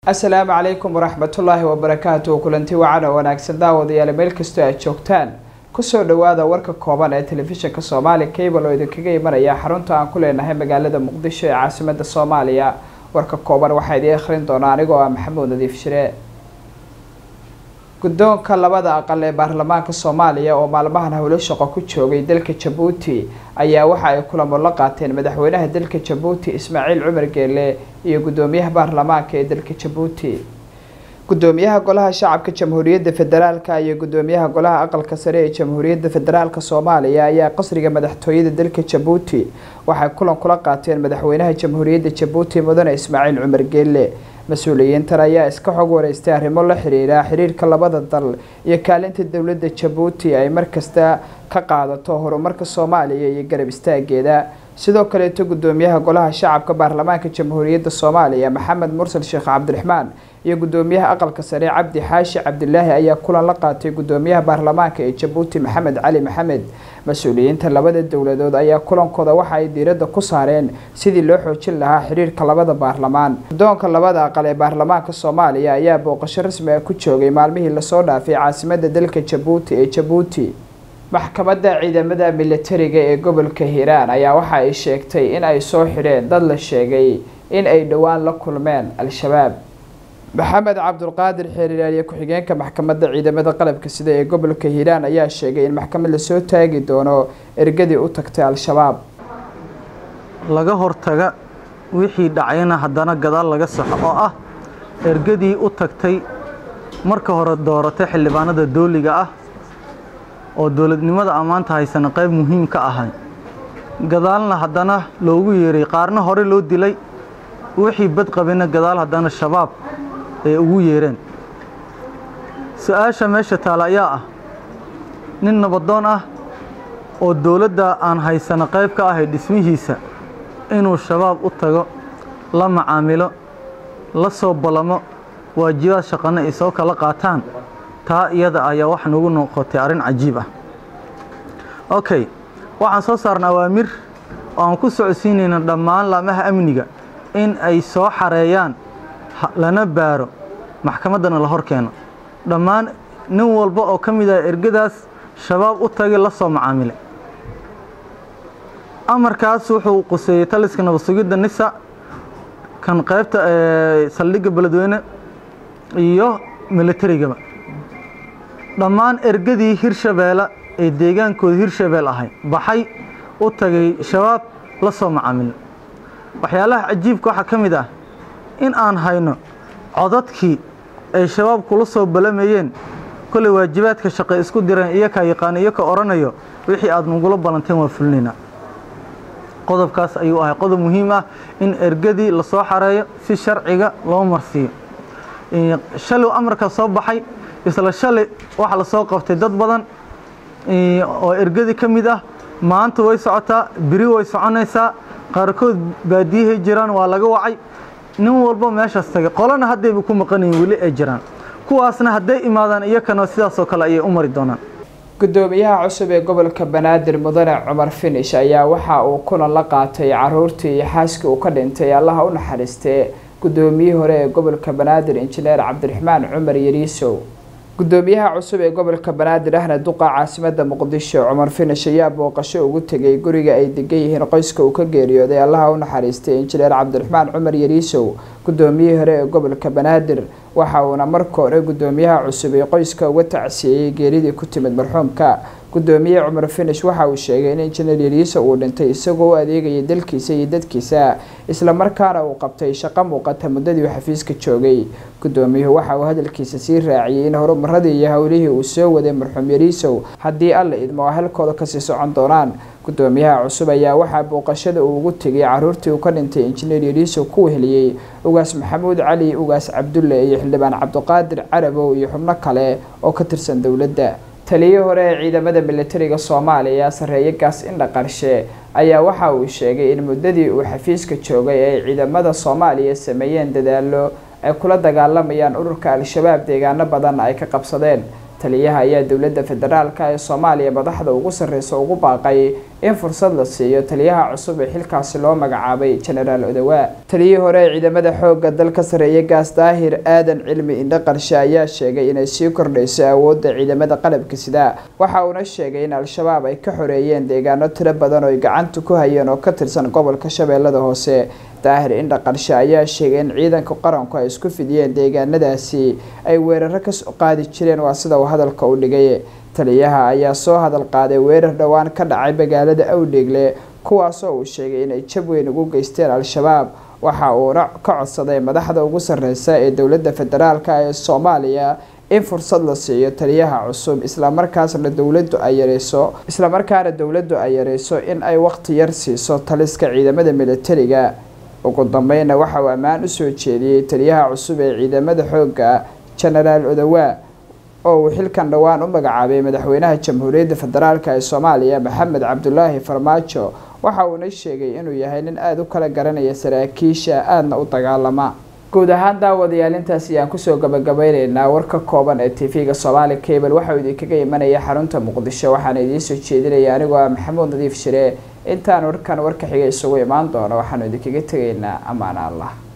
asalaamu calaykum waraxmatullaahi wabarakaatuhu kulanti wacan oo wanaagsan daawadayaal meel kastoo aad joogtaan kusoo dhawaada warka kooban ee telefishinka soomaali cable oo idinkaga imanaya xarunta aan ku leenahay magaalada muqdisho ee caasimada soomaaliya warka kooban waxaa idiin akhrin doona anigoo ah maxamuud nadiif shire guddoonka labada aqal ee baarlamaanka soomaaliya oo maalmahan howlo shaqo ku joogay dalka jabuuti ayaa waxa ay kulamo la qaateen madaxweynaha dalka jabuuti ismaaciil cumar geele iyo guddoomiyaha baarlamaanka ee dalka jabuuti guddoomiyaha golaha shacabka jamhuuriyadda federaalka iyo guddoomiyaha golaha aqalka sare ee jamhuuriyadda federaalka soomaaliya ayaa qasriga madaxtooyada dalka jabuuti waxay kulan kula qaateen madaxweynaha jamhuuriyadda jabuuti mudane ismaaciil cumar geele mas-uuliyiintan ayaa iska xog wareystay arrimo la xiriira xiriirka labada dal iyo kaalinta dowladda jabuuti ay markasta ka qaadato horumarka soomaaliya iyo garab istaageeda sidoo kaleeto guddoomiyaha golaha shacabka baarlamaanka jamhuuriyadda soomaaliya maxamed mursal sheekh cabdiraxmaan iyo guddoomiyaha aqalka sare cabdi xaashi cabdilaahi ayaa kulan la qaatay guddoomiyaha baarlamaanka ee jabuuti maxamed cali maxamed mas-uuliyiinta labada dowladood ayaa kulankooda waxa ay diiradda ku saareen sidii loo xoojin lahaa xiriirka labada baarlamaan guddoonka labada aqal ee baarlamaanka soomaaliya ayaa booqasho rasmi ah ku joogay maalmihii lasoo dhaafay caasimada dalka jabuuti ee jabuuti maxkamadda ciidamada militariga ee gobolka hiiraan ayaa waxa ay sheegtay in ay soo xidheen dad la sheegay in ay dhowaan la kulmeen al-shabaab maxamed cabdulqaadir xeeriraaliye ku-xigeenka maxkamadda ciidamada qalabka sida ee gobolka hiiraan ayaa sheegay in maxkamad lasoo taagi doono ergadii u tagtay al-shabaab laga hortaga wixii dhacayna haddana gadaal laga saxo oo ah ergadii u tagtay marka hore dooratay xildhibaanada dooliga ah oo dowladnimada ammaanta haysana qayb muhiim ka ahay gadaalna haddana loogu yeeray qaarna hore loo dilay wixii bad qabina gadaal haddana shabaab ay ugu yeereen su-aasha meesha taala ayaa ah nin nabadoon ah oo dowladda aan haysano qayb ka ahay dhismihiisa inuu shabaab u tago la macaamilo la soo ballamo waajibaad shaqana ay soo kala qaataan taa iyada ayaa wax nagu noqotay arrin cajiib ah okay waxaan soo saarna awaamir oo aan ku socodsiinayna dhammaan laamaha amniga in ay soo xareeyaan lana baaro maxkamaddana la hor keeno dhammaan nin walba oo ka mid ah ergadaas shabaab u tagay la soo macaamilay amarkaas wuxuu quseeyey taliska nabadsugidda nisa kan qaybta saldhigga beledweyne iyo militarigaba dhammaan ergadii hirshabeelle ee deegaankooda hirshabeel ahay baxay u tagay shabaab la soo macaamilay waxyaalaha cajiibka waxaa ka mid ah in aan hayno codadkii ay shabaab kula soo balamayeen kolley waajibaadka shaqay isku direen iyokaa yaqaana iyo ka odhanayo wixii aad nagula ballanteen waa fulinaynaa qodobkaas ayuu ahay qodob muhiim ah in ergadii lasoo xareeyo si sharciga loo marsiiyo shalay amarka soo baxay isla shalay waxaa lasoo qabtay dad badan oo ergadii ka mid ah maanta way socotaa beri way soconaysaa qaarkood baadiyahay jiraan waa laga wacay nin walba meeshaas tagay qolana haddayba ku maqanayin weli ay jiraan kuwaasna hadday imaadaan iyakana sidaasoo kale ayay u mari doonaan guddoomiyaha cusub ee gobolka banaadir mudane cumar finish ayaa waxa uu kulan la qaatay caruurtii iyo xaaskii uu ka dhintay allaha u naxariistee guddoomiyihii hore ee gobolka banaadir injineer cabdiraxmaan cumar yariisow guddoomiyaha cusub ee gobolka banaadir ahna duqa caasimada muqdisho cumar finish ayaa booqasho ugu tegay guriga ay degan yihiin qoyska uu ka geeriyooday allaha u naxariistay injineer cabdiraxmaan cumar yariisow guddoomiyihii hore ee gobolka banaadir waxa uuna marka hore guddoomiyaha cusub ee qoyska uga tacsiyeeyey geeridii ku timid marxuumka guddoomiye cumar finish waxa uu sheegay in injineer yariiso uu dhintay isagoo u adeegayay dalkiisa iyo dadkiisa islamarkaana uu qabtay shaqo muuqata muddadii uu xafiiska joogay guddoomiyuhu waxa uu hadalkiisa sii raaciyey in horumaradii iyo howlihii uu soo waday marxuum yariisow haddii alla idmo halkooda kasii socon doonaan guddoomiyaha cusub ayaa waxaa booqashada uu ugu tegay caruurtii uu ka dhintay injineer yariisow ku weheliyey ugaas maxamuud cali ugaas cabdulle iyo xildhibaan cabdiqaadir carabow iyo xubno kale oo ka tirsan dowladda taliyii hore ee ciidamada militariga soomaaliya sareeye gaas indha qarshe ayaa waxa uu sheegay in muddadii uu xafiiska joogay ay ciidamada soomaaliya sameeyeen dadaalo ay kula dagaalamayaan ururka al-shabaab deegaano badan ay ka qabsadeen taliyaha ayaa dowladda federaalka ee soomaaliya madaxda ugu sarreysa ugu baaqay in fursad la siiyo taliyaha cusub ee xilkaasi loo magacaabay genaraal odawaa taliyihii hore ee ciidamada xoogga dalka sareeya gaas daahir aadan cilmi indho qarshe ayaa sheegay inay sii kordhayso awoodda ciidamada qalabka sida waxa uuna sheegay in al-shabaab ay ka xoreeyeen deegaano tiro badan oo ay gacanta ku hayeen oo ka tirsan gobolka shabeellada hoose daahir indha qarshe ayaa sheegay in ciidanka qaranku ay isku fidiyeen deegaanadaasi ay weeraro kasoo qaadi jireen waa sida uu hadalka u dhigay taliyaha ayaa soo hadal qaaday weerar dhowaan ka dhacay magaalada awdheegle kuwaasoo uu sheegay inay jab weyn ugu geysteen al-shabaab waxa uuna ka codsaday madaxda ugu sarreysa ee dowladda federaalk ee soomaaliya in fursad la siiyo taliyaha cusub islamarkaasna dowladdu ay yareyso islamarkaana dowladdu ay yareyso in ay waqti yar siiso taliska ciidamada militariga ugu dambeynna waxa uu ammaan usoo jeediyey taliyaha cusub ee ciidamada xoogga genaraal odawaa oo uu xilkan dhowaan u magacaabay madaxweynaha jamhuuriyadda federaalk ee soomaaliya maxamed cabdulaahi farmaajo waxa uuna sheegay inuu yahay nin aada u kala garanaya saraakiisha aadna u dagaalama guud ahaan daawadayaal intaas ayaan kusoo gabagabeyneynaa warka kooban ee t v-ga soomaali cable waxauu idinkaga imanaya xarunta muqdisho waxaana idiin soo jeedinaya anigoo ah maxamuud nadiif shire intaan warkan warka xiga isugu imaan doono waxaanu idinkaga tegaynaa ammaan allah